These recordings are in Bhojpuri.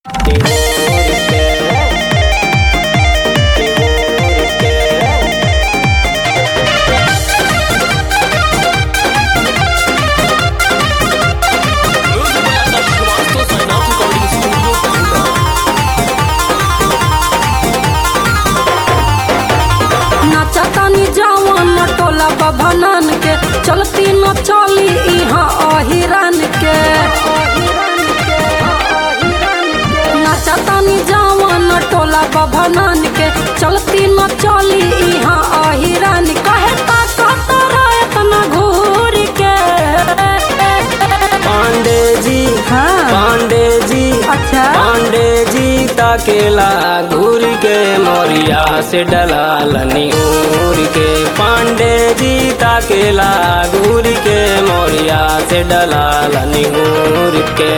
नाचतानी जवान टोला बभनन के चलती न चली इहाँ अहिरन के नाचतानी जवान टोला बभनन के चलती न चली इहाँ अहिरन कहे ताकत इतना घूर के पांडे जी हाँ। पांडे जी अच्छा पांडे जी ताकेला घूर के मोरिया से डलालनी उर के पांडे जी ताकेला घूर के मोरिया से डलालनी उर के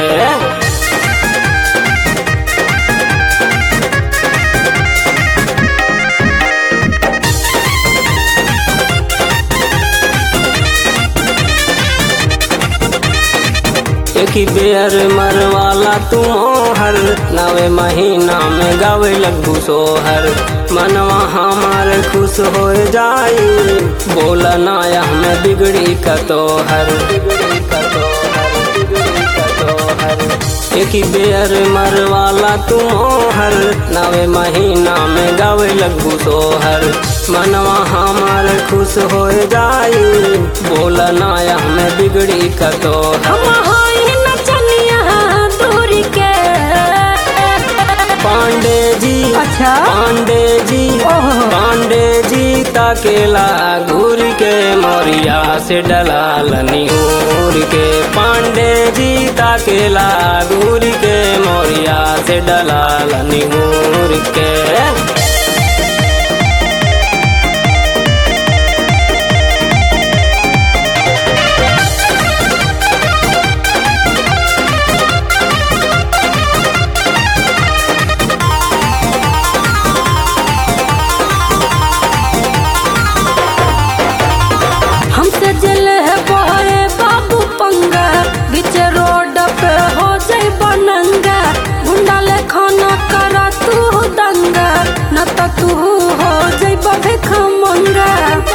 एक ही बेर मरवाला तुम हर नवे महीना में गावे लगू सोहर मनवा हमार खुश हो जाई बोला नाया में बिगड़ी का तोहर बिगड़ी का तोहर बिगड़ी का तोहर एक ही बेर मरवाला तुम हर नवे महीना में गावे लगू सोहर मनवा हमार खुश हो जाई बोला नाया में बिगड़ी का तोहर हम हाई नचनिया दूर के पांडे जी अच्छा पांडे जी ओहो। पांडे जी ताकेला घूर के मोरिया से डलालनी उर के पांडे जी ताकेला घूर के मोरिया से डलालनी उर के हमसे जल है बहे बाबू पंगा बीच रोड पे हो जाई बनंगा गुंडा ले खाना करा तू दंगा न तो तू हो जाई भिख मंगा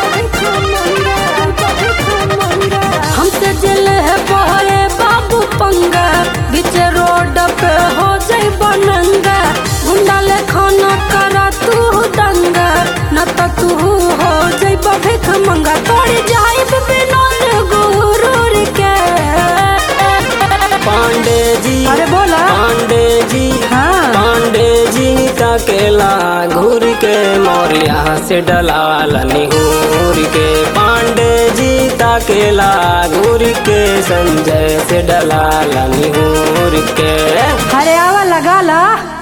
हमसे जल है बहे बाबू पंगा बीच रोड पे हो जाई बनंगा गुंडा ले खाना करा तू दंगा न तो तू हो जाई भिख मंगा तोड़ जाई विनोद गुरूर के पांडे जी अरे बोला पांडे जी हाँ। पांडे जी ताकेला घूर के मोरिया से डलालनी घूर के पांडे जी ताकेला घूर के संजय से डलालनी घूर के अरे आवा लगा ला